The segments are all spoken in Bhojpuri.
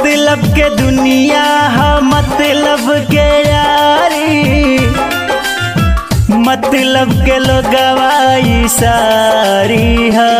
मतलब के दुनिया है मतलब के यारी मतलब के लोगवाई सारी है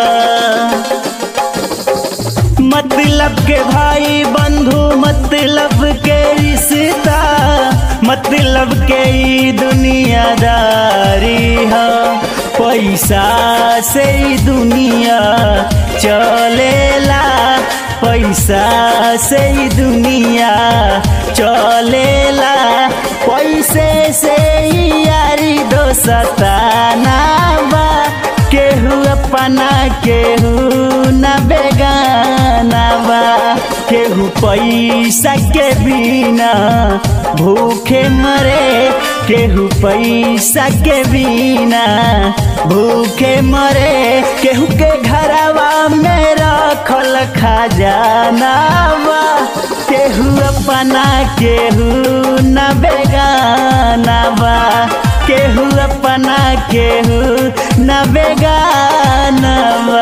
मतलब के भाई बंधु मतलब के रिश्ता मतलब के ई दुनियादारी है पैसा से ही दुनिया चलेला पैसा से ही दुनिया चलेला पैसे से ही यारी दोस्ताना बा केहू अपना केहू न बेगाना बा केहू पैसा के बिना भूखे मरे केहू पैसा के बिना भूखे मरे केहू के घरवा में रखल खजाना बा केहू अपना केहू न बेगाना बा केहू अपना केहू न बेगाना बा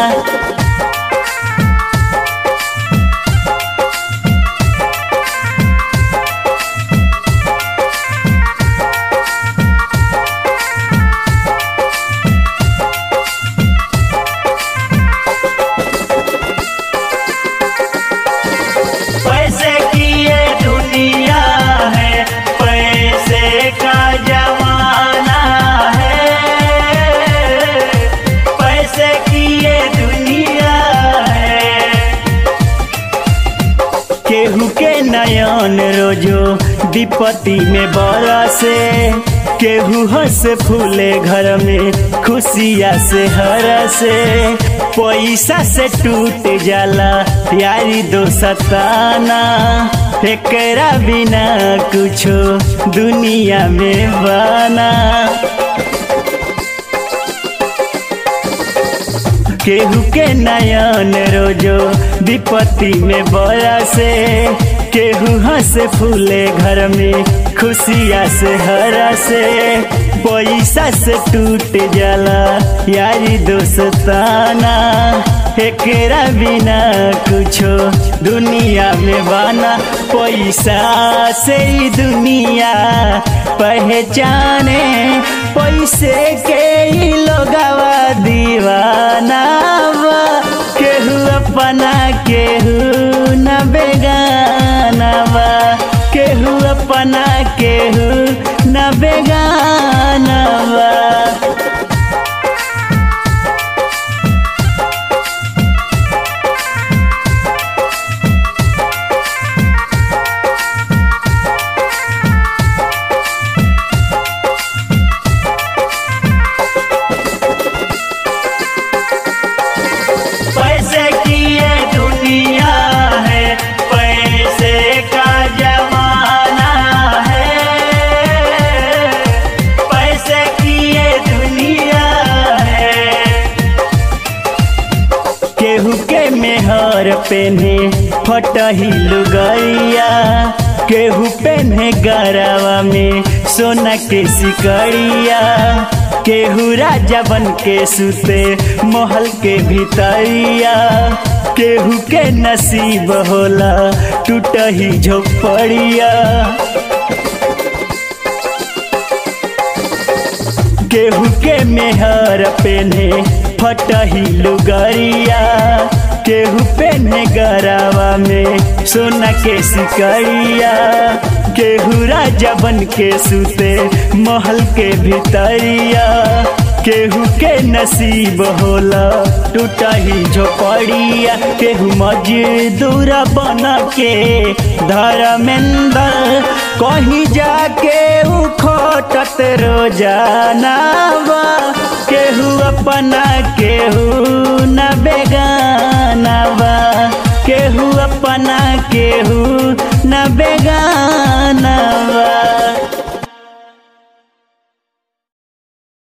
पैसे की ये दुनिया है पैसे का जमाना है पैसे की ये दुनिया है केहू के नयन रोजो विपत्ति में बरसे केहू हंस फूले घर में खुशिया से हरसे पैसा से टूट जाला यारी दो सताना एकरा बिना कुछो दुनिया में बना केहू के नयन रोजो विपत्ति में बरसे केहू हंस फूले घर में खुशिया से हरसे पैसा से टूट जाला यारी दोस्ताना एकरा बिना कुछो दुनिया में बाना पैसा से ही दुनिया पहचाने पैसे के ही लोगवा दीवाना बा केहू अपना केहू न बेगाना बा केहू अपना केहू न बेगाना बा पैसे की ये दुनिया है पैसे का जमाना है पैसे की ये दुनिया है केहू के मेहर पेन्हे फटही लुगैया केहू पेन्हे गरवा में सोना के सिकड़िया केहू राजा बन के सुते महल के भीतरिया केहू के नसीब होला टूटही झोपड़िया केहू के मेहर पेन्हे फटही लुगरिया केहू पेन्हे गरावा में सोना के सिकड़िया केहू राजा बन के सुते महल के भीतरिया केहू के नसीब होला टूटही झोपड़िया केहू मजदूर बन के धर्मेंद्र कहीं जाके उखटत रोजाना बा केहू अपना केहू न बेगाना बा केहू अपना केहू न बेगाना बा